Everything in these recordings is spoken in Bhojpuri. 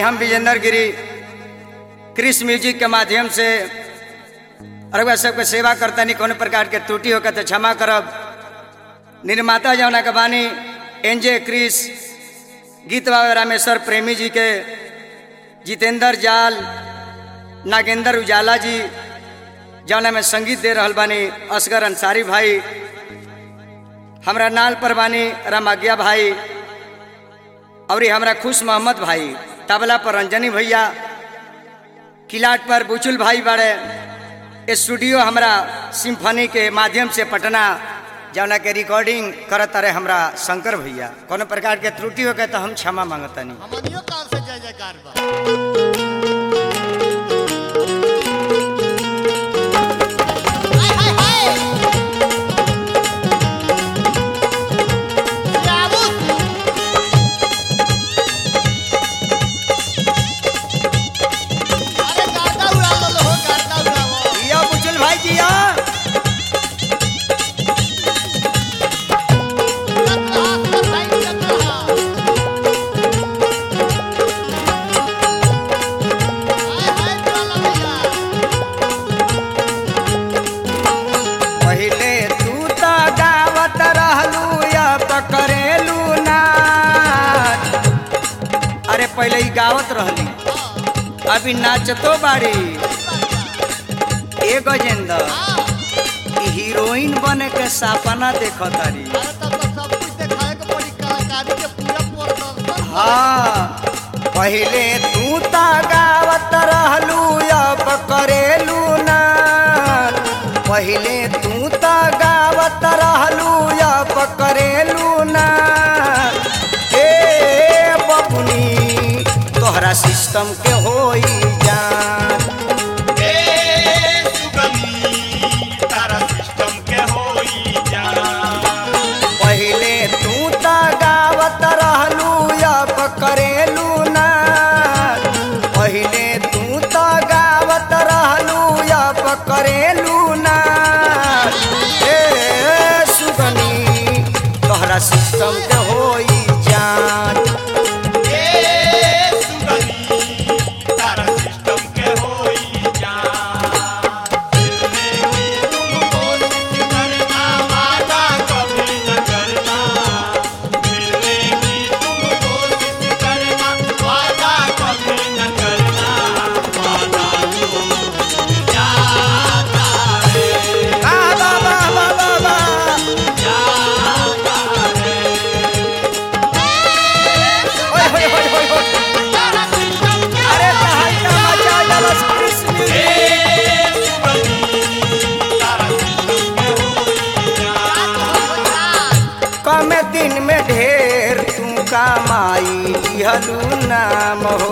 हम विजेंद्र गिरी क्रिस म्यूजिक के माध्यम से अरबा सबके सेवा करता नहीं कोनो प्रकार के त्रुटि होकर तो क्षमा करब निर्माता जौना के बानी एनजे क्रिस गीत बाबा रामेश्वर प्रेमी जी के जितेंद्र जाल नागेंद्र उजाला जी जौना में संगीत दे रहल बानी असगर अंसारी भाई हमरा नाल पर बानी रामाज्ञा भाई और ये हमरा खुश मोहम्मद भाई तबला पर रंजनी भैया किलाट पर बुचुल भाई बड़े स्टूडियो हमरा सिम्फनी के माध्यम से पटना जौना के रिकॉर्डिंग करत रहे हमरा शंकर भैया कोनो प्रकार के त्रुटि हो गए तो हम क्षमा मांगतनी हमनियो काल से जय जयकार बा हाय हाय हाय जाबू अरे गाता उड़ा लो हो गाता उड़ावो जिया बुचुल भाई जिया लता लता लता हाय हाय चला भैया पहले तू तो गावत रहलू या पकड़ेलू ना अरे पहले ही गावत रहली अभी नाचतो बाड़ी ए गजेंद्र ई हीरोइन बने के सपना देखो तारी अरे तब तो सब कुछ दिखाए के पड़ी कलाकारी के पूरा प्रदर्शन हाँ पहले तू तो गावत रहलू अब करेलू ना पहले तू तो गावत रहलू अब करेलू ना ए बबुनी तोहरा सिस्टम के होई जान पहले तू तो गावत रहलू अब करेलू ना पहले तू तो गावत रहलू अब करेलू ना ए सुगनी तोहरा सिस्टम के होई जान वाह, वाह, वाह, वाह, वाह, वाह। होय, होय, होय, होय, होय। अरे तहलका मचा देलस कृष्ण म्यूजिक। कम दिन में ढेर तू कमाई लिहलू नाम हो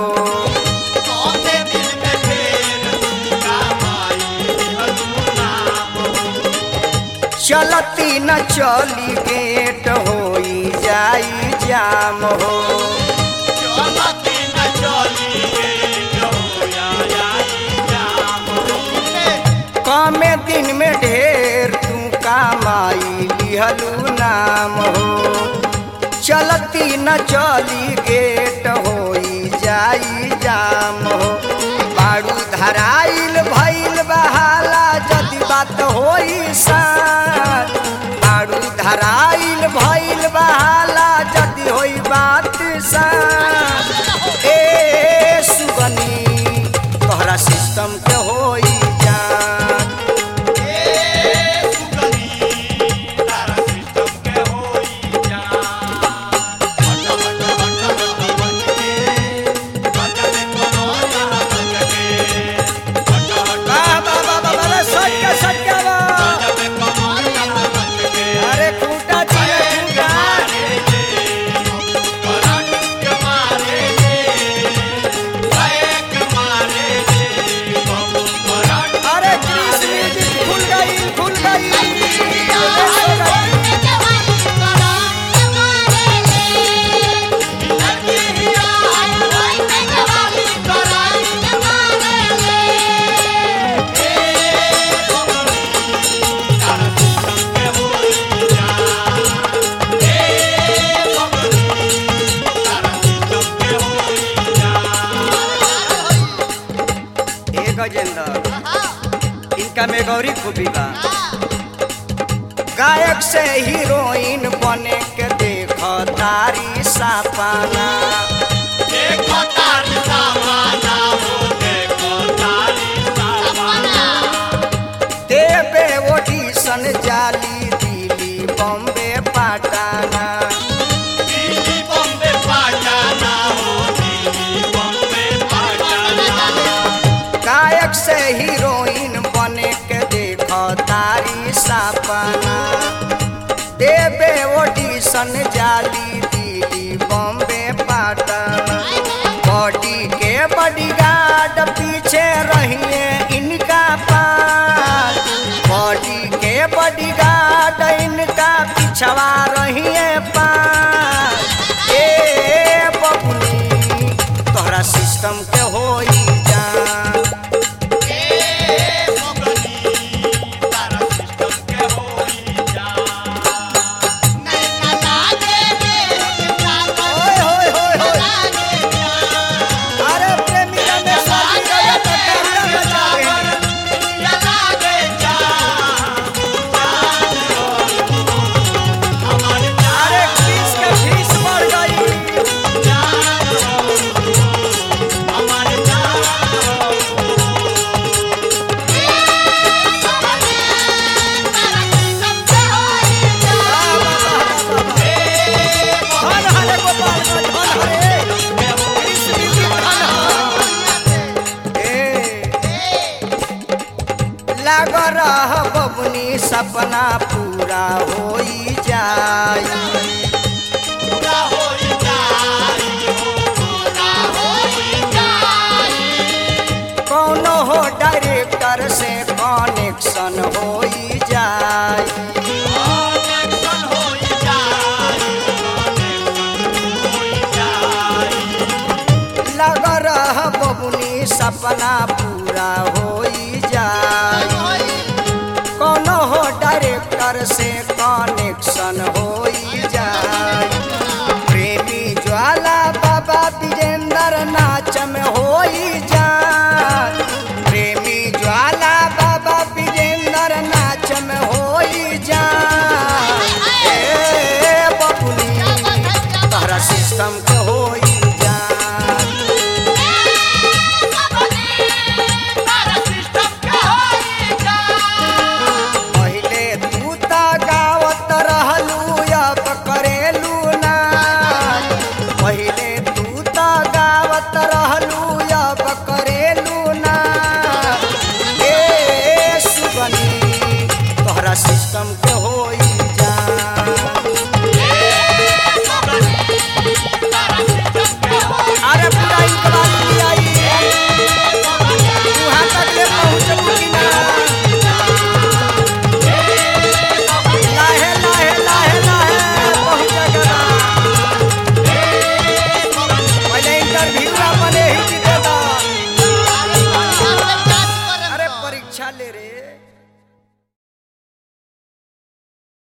चलती न चली गेट होई जाई जाम हो कम दिन में ढेर तू कमाई लिहलू नाम हो चलती न चली गेट होई जाई जाम हो बाड़ू धराइल भइल बहाला जदि बात होई सान बाड़ू धराइल भइल बहाला जदि होई बात सान ए सुगनी तोहरा सिस्टम के होई जान वाह, वाह, वाह, वाह, वाह, सट के, सट के वाह। अरे खूटा गौरी खूबी बा गायक से हीरोइन बने के देख तारी सपना देखो तारी सामाना हो देखो तारी सामाना देवे ऑडिशन जाली दिल्ली बॉम्बे पटना दिल्ली बॉम्बे पटना हो दिल्ली बॉम्बे पटना गायक से हीरोइन बने के देख तारी सपना देवे ऑडिशन जाली दिल्ली बॉम्बे पटना बॉडी के बॉडी गार्ड पीछे रहिए इनका पास बॉडी के बॉडी गार्ड इनका पिछवा रहिए पास ए बबुनी तोहरा सिस्टम के होई जान ए मोगनी तारा सिस्टम के होई जा नैना लागे रे सावन ओए होए होए होए लागे जा अरे प्रेमी रमेश शादी का तो टर्रा बचा रहे हैं। अरे फीस के फीस बढ़ गई धन हरे गोपालगंज धन हरे कृष्ण जी धन हरे। लाग रह बबुनी सपना पूरा होई जाई कौनो हो डायरेक्टर से कनेक्शन होई जाई लग रह बबुनी सपना पूरा होई जाई कौनो हो डायरेक्टर से कनेक्शन होई जाई प्रेमी ज्वाला बाबा विजेंद्र नाच में होई जाई प्रेमी ज्वाला बाबा विजेंद्र नाच में होई जाई ए बबुनी तहरा सिस्टम के होई जाई पहिले तू त गावत रहलू अब करेलू ना पहिले तू त गावत रहलू अब करेलू ना ए सुगनी तोहरा सिस्टम के होई जान अरे पूरा इनकलाब आई वहाँ तक ले पहुँचबू कि ना लाहे लाहे लाहे लाहे पहुँचेगा पहले इंटरव्यू ना बने ही जीतेगा अरे परीक्षा ले रे